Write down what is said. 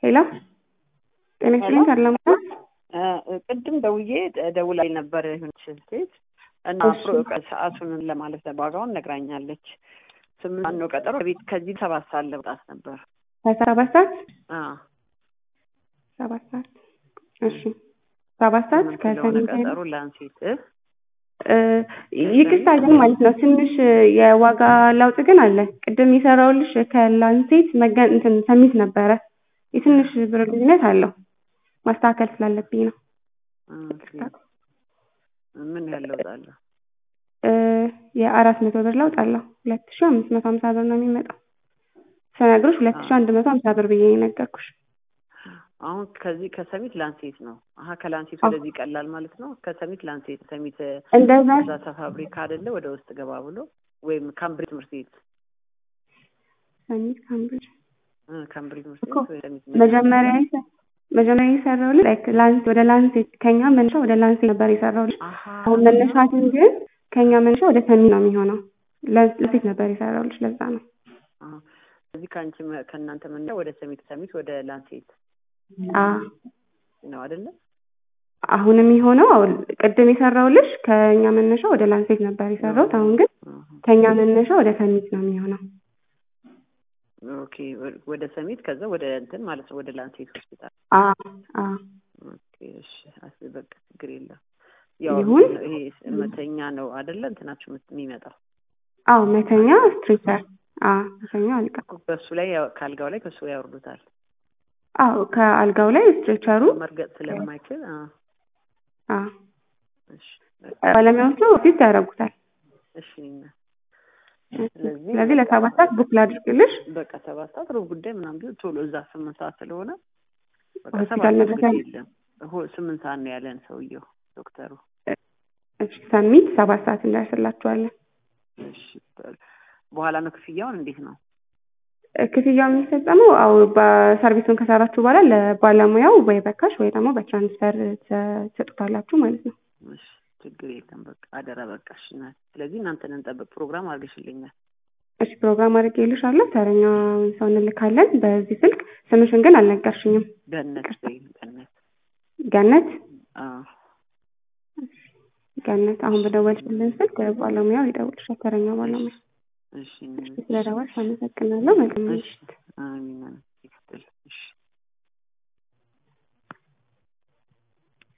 ሄሎ ጤና ይስጥልኝ ሰላም ነው? ቅድም ደውዬ ደውላኝ ነበር የሆነች ሴት እና ሰዓቱን ለማለት ዋጋውን ነግራኛለች። ስምንት ነው ቀጠሮ ቤት ከዚህ ሰባት ሰዓት ለመውጣት ነበር። ከሰባት ሰዓት አዎ ሰባት ሰዓት እሺ ሰባት ሰዓት ስለሆነ ቀጠሮ ላንሴት ይቅርታ ግን ማለት ነው ትንሽ የዋጋ ለውጥ ግን አለ። ቅድም የሰራውልሽ ከላንሴት መገን እንትን ሰሚት ነበረ። የትንሽ ብር ልዩነት አለው። ማስተካከል ስላለብኝ ነው። ምን ያህል ለውጥ አለው? የአራት መቶ ብር ለውጥ አለው። ሁለት ሺ አምስት መቶ ሀምሳ ብር ነው የሚመጣው። ስነግርሽ ሁለት ሺ አንድ መቶ ሀምሳ ብር ብዬ ነው የነገርኩሽ። አሁን ከዚህ ከሰሚት ላንሴት ነው። አሀ ከላንሴት ወደዚህ ይቀላል ማለት ነው። ከሰሚት ላንሴት ሰሚት እንደዛ እዛ ፋብሪካ አይደለ ወደ ውስጥ ገባ ብሎ ወይም ካምብሪጅ ትምህርት ቤት ሰሚት ካምብሪጅ ካምብሪጅ ትምህርት እኮ ቤት ወይ ሰሚት መጀመሪያ የሰ- መጀመሪያ የሰራሁልሽ ላይክ ላንስ ወደ ላንሴት ከኛ መነሻ ወደ ላንሴት ነበር የሰራሁልሽ። አሀ አሁን መነሻትን ግን ከኛ መነሻ ወደ ሰሚት ነው የሚሆነው። ላንስ- ላንሴት ነበር የሰራሁልሽ ለዛ ነው። አሀ። ከዚህ ከአንቺ መ- ከእናንተ መና ወደ ሰሚት ሰሚት ወደ ላንሴት አ ነው አይደለ? አሁን የሚሆነው አሁን ቅድም የሰራሁልሽ ከኛ መነሻ ወደ ላንሴት ነበር የሰራሁት። አሁን ግን አሀ። ከኛ መነሻ ወደ ሰሚት ነው የሚሆነው። ኦኬ ወ- ወደ ሰሚት ከዛ ወደ እንትን ማለት ነው ወደ ላንሴት ሆስፒታል። አ አ ኦኬ እሺ፣ አስ በቃ ችግር የለም። ያው ይሁን። ይሄ መተኛ ነው አይደለ? እንትናችሁ የምት- የሚመጣው አዎ መተኛ ስትሬቸር አ መተኛ አልጋ በሱ ላይ ያው- ከአልጋው ላይ ከሱ ላይ ያወርዱታል። አዎ ከአልጋው ላይ ስትሬቸሩ መርገጥ ስለማይችል አ አ እሺ ባለሙያዎቹ ፊት ያደርጉታል። እሺ እና ስለዚህ ስለዚህ ለሰባት ሰዓት ቡክ ላድርግልሽ። በቃ ሰባት ሰዓት ሩብ ጉዳይ ምናምን ቢሆን ቶሎ እዛ ስምንት ሰዓት ስለሆነ በቃ ሆስፒታል ሰባት ሰዓት መድረስ ግድ አለ- የለም ሆ- ስምንት ሰዓት ነው ያለን ሰውየው ዶክተሩ። እሺ ሰሚት ሰባት ሰዓት እንደርስላችኋለን። እሺ በኋላ ነው ክፍያውን እንዴት ነው? ክፍያው የሚፈጸመው አው በሰርቪሱን ከሰራችሁ በኋላ ለባለሙያው ወይ በካሽ ወይ ደግሞ በትራንስፈር ተ- ትሰጡታላችሁ ማለት ነው። እሺ ችግር የለም በቃ አደራ በቃ እሺ እናቴ። ስለዚህ እናንተን እንጠብቅ ፕሮግራም አድርገሽልኛል። እሺ ፕሮግራም አድርጌልሻለሁ። ተረኛውን ሰው እንልካለን በዚህ ስልክ። ስምሽን ግን አልነገርሽኝም። ገነት ወይ ገነት ገነት አዎ ገነት አሁን በደወልሽልን ስልክ ባለሙያው ይደውልሻል። ተረኛው ባለሙያ እሺ ስለደወልሽ አመሰግናለሁ። መልካም እሺ አሚን